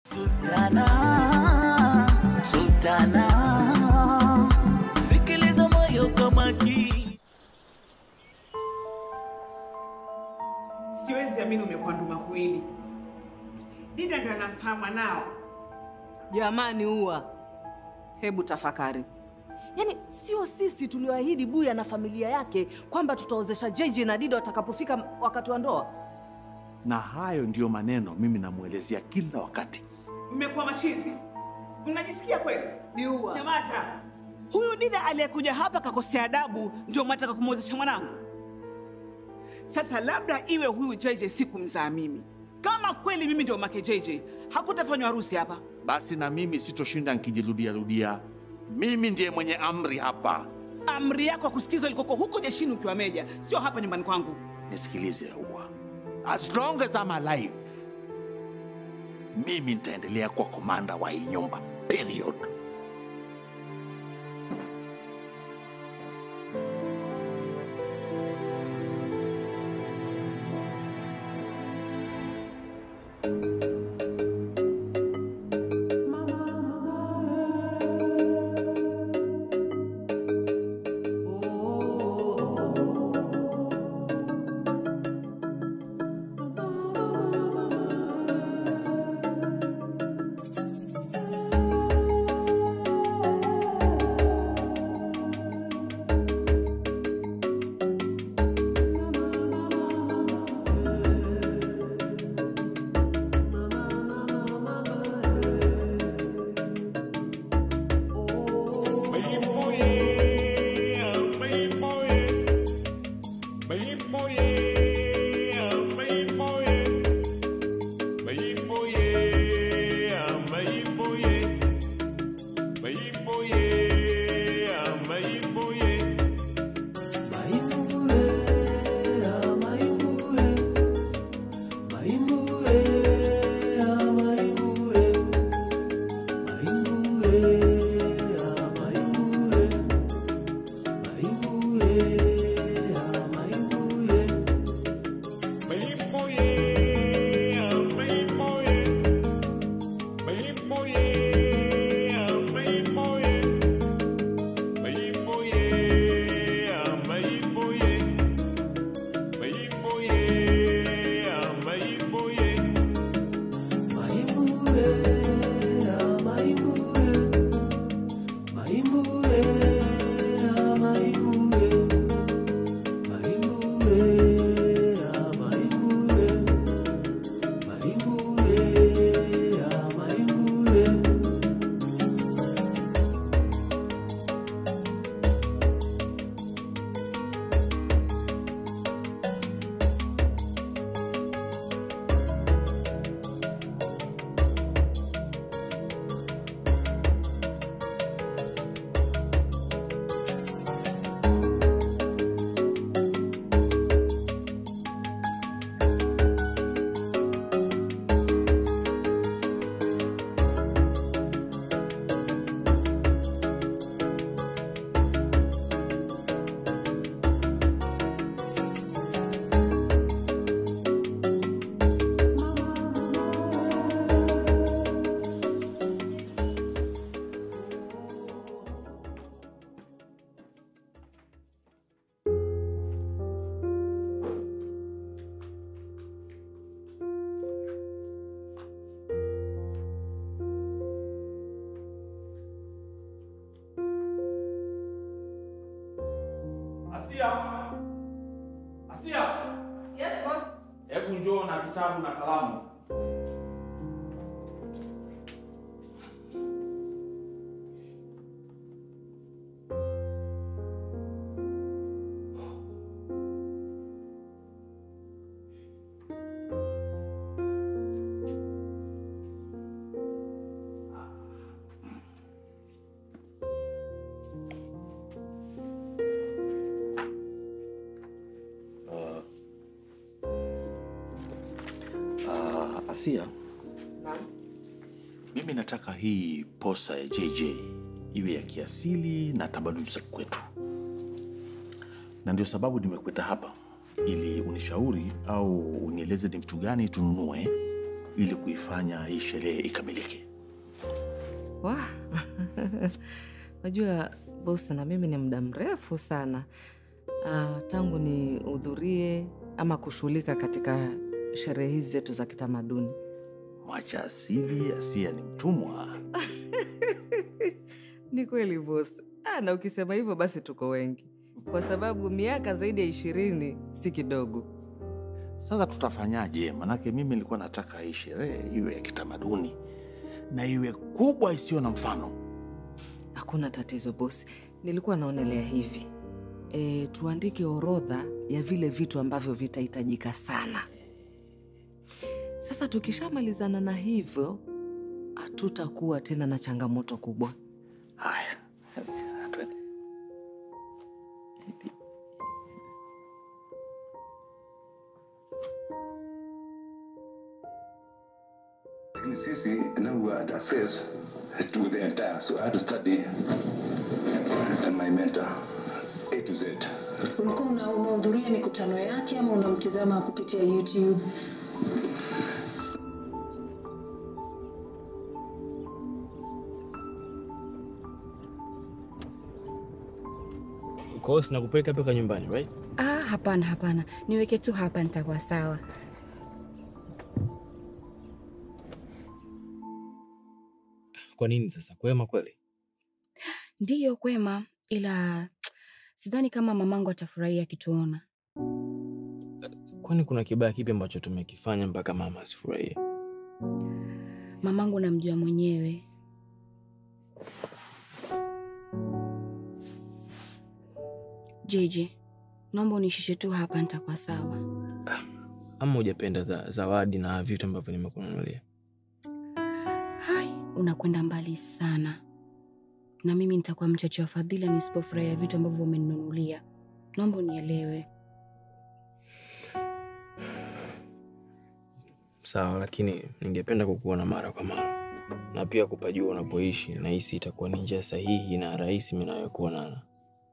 Sultana, Sultana, sikiliza moyo kwa makini. Siwezi amini umekuwa nduma kuili. Dida ndo anamfahamu mwanao. Jamani, uwa, hebu tafakari. Yaani sio sisi tulioahidi Buya na familia yake kwamba tutaozesha JJ na Dida watakapofika wakati wa ndoa. na hayo ndiyo maneno mimi namwelezea kila wakati. Mmekuwa machizi, mnajisikia kweli? Biua. Nyamaza! Huyu Dida aliyekuja hapa kakosea adabu, ndio mwataka kumwozesha mwanangu? Sasa labda iwe huyu JJ sikumzaa mimi. Kama kweli mimi ndio make JJ, hakutafanywa harusi hapa. Basi na mimi sitoshinda nkijirudia rudia. Mimi ndiye mwenye amri hapa. Amri yako ya kusikizwa ilikoko huko jeshini ukiwa meja, sio hapa nyumbani kwangu. Nisikilize Uwa, as long as I'm alive, mimi nitaendelea kuwa komanda wa hii nyumba, period. Asia, Asia, Yes, boss. hebu njoo na kitabu na kalamu. Ah, Asia, mimi nataka hii posa ya JJ iwe ya kiasili na tamaduni za kwetu, na ndio sababu nimekuita hapa ili unishauri au unieleze ni mtu gani tununue ili kuifanya hii sherehe ikamilike. Wah, najua bosi, na mimi ni muda mrefu sana ah, tangu nihudhurie ama kushughulika katika sherehe hizi zetu za kitamaduni. Mwacha asili, Asia ni mtumwa. Ni kweli bosi. Ah, na ukisema hivyo basi tuko wengi, kwa sababu miaka zaidi ya ishirini si kidogo. Sasa tutafanyaje? Manake mimi nilikuwa nataka hii sherehe iwe ya kitamaduni na iwe kubwa isiyo na mfano. Hakuna tatizo bosi, nilikuwa naonelea hivi e, tuandike orodha ya vile vitu ambavyo vitahitajika sana. Sasa tukishamalizana na hivyo, hatutakuwa tena na changamoto kubwa. Haya, twende. Lakini sisi now we had access to the entire, so I had to study and my mentor A to Z. Ulikuwa una- unahudhuria mikutano yake ama unamtizama kupitia YouTube? Kwa hiyo sinakupeleka mpaka nyumbani right? Ah, hapana hapana, niweke tu hapa, nitakuwa sawa. Kwa nini sasa? Kwema kweli? Ndiyo kwema, ila sidhani kama mamangu atafurahia akituona. Kwani kuna kibaya kipi ambacho tumekifanya mpaka mama asifurahie? Mamangu namjua mwenyewe. JJ, naomba unishushe tu hapa, nitakuwa sawa. Ama hujapenda za zawadi na vitu ambavyo nimekununulia? Hai, unakwenda mbali sana, na mimi nitakuwa mchache wa fadhila nisipofurahia vitu ambavyo umeninunulia. Naomba unielewe. Sawa, lakini ningependa kukuona mara kwa mara na pia kupajua unapoishi. Nahisi itakuwa ni njia sahihi na rahisi mimi nawe kuonana.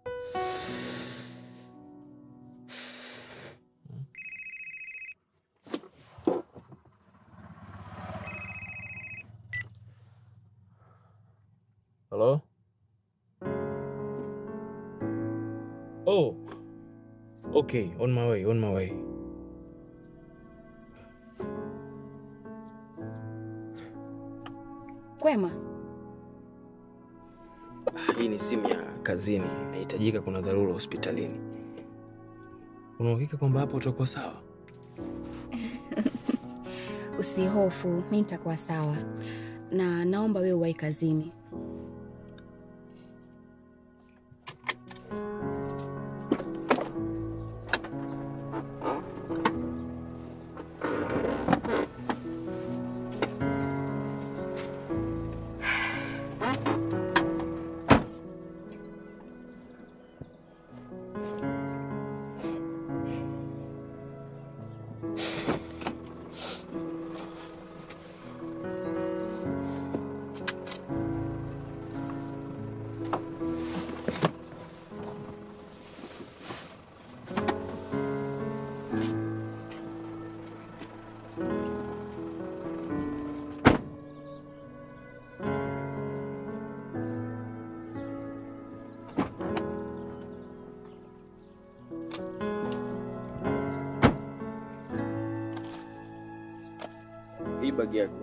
Hello? Oh. Okay, on my way, on my way. Kwema, Hii ni simu ya kazini, inahitajika. Kuna dharura hospitalini. Una uhakika kwamba hapo utakuwa sawa? usihofu, mi nitakuwa sawa, na naomba wewe uwahi kazini. Hii bagi yako.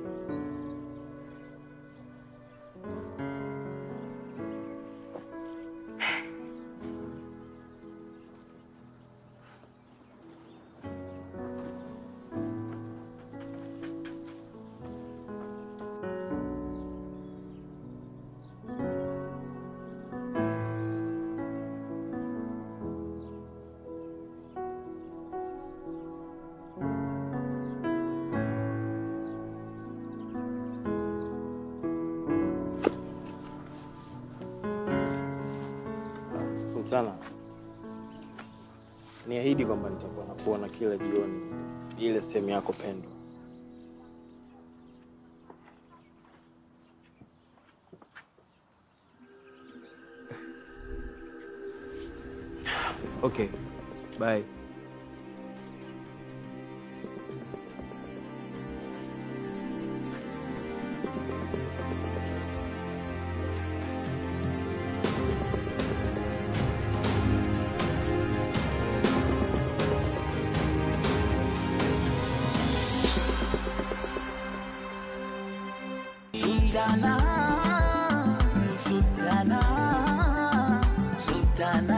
Sultana, niahidi kwamba nitakuwa nakuona kila jioni, ile sehemu yako pendwa. Okay, bye. Sultana, Sultana